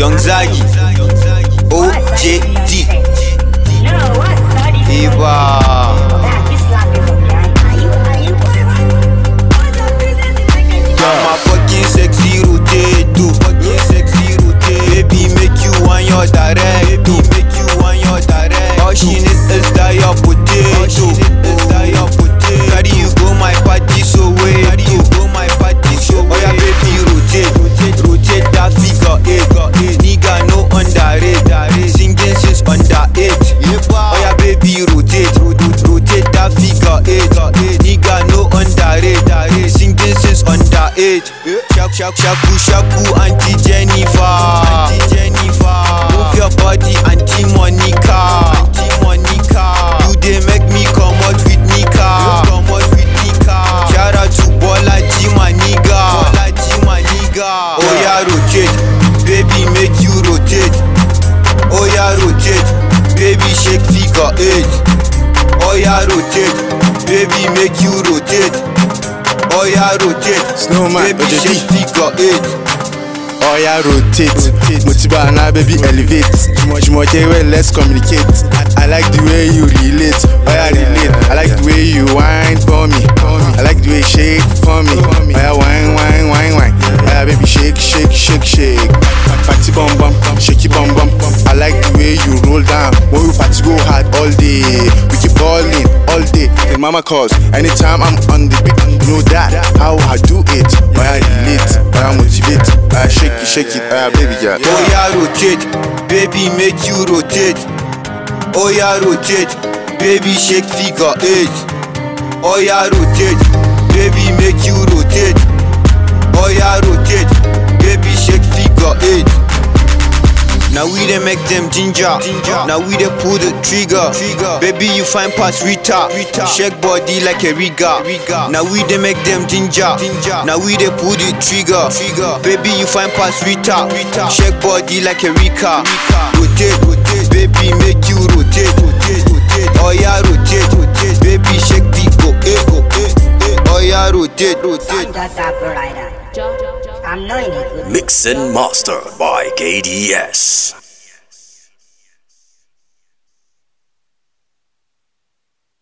Young Zagi, OJD, Eva. I'm a fucking sexy rotate, too. Fucking sexy rotate. Baby, make you want your direct, baby, make you want your direct. All she need is that your potato. All she need is that your potato. Carry you go my party so way. Carry you go my party so way. Oh yeah, baby, rotate, rotate, rotate that figure eight. Nigga no underrate, singing since under eight. Oh yeah, baby, rotate, rotate, rotate that figure eight. Nigga no underrate, singing since under eight. Shaku shaku shaku shaku Auntie Jennifer, Auntie Jennifer. Move your body, Auntie Monica, Auntie Monica. You dey make me come out with Nika, come out with Nika. Shout out to Bola G my nigga, Bola G my nigga. Oh yeah, rotate, baby, make you rotate. Oh yeah, rotate, baby, shake figure eight. Oh yeah, rotate, baby, make you rotate. Oh yeah, rotate, Snowman, baby, OJD. shake figure eight. Oya rotate, Motiba na baby elevate. Jumoke well let's communicate. I, I like the way you relate. Oya relate. I like the way you whine for me. I like the way you shake for me. Oya whine whine whine whine. Oya baby shake shake shake shake. Party bum bum, shaky bum bum. I like the way you roll down. When we party go hard all day. We keep balling all day. Then mama calls anytime I'm on the beat. You know that how I do it. Oya relate. Oya motivate. Oya shake it shake it. Oya baby girl. Oh yeah, rotate, baby, make you rotate. Oh yeah, rotate, baby, shake figure eight. Oh yeah, rotate, baby, make you rotate. Oh yeah, rotate, baby, shake figure eight. Now we dey make them ginger. Now we dey pull the trigger. Baby, you find past Rita. Shake body like a riga. Now we dey make them ginger. Now we dey pull the trigger. Baby, you find past Rita. Shake body like a Rika. Rotate, rotate, baby, make you rotate. Oh yeah, rotate, rotate, baby, shake the go, eh, go, eh, eh. Oh yeah, rotate, rotate. Just a provider. I'm knowing it. Mix and mastered by KDS.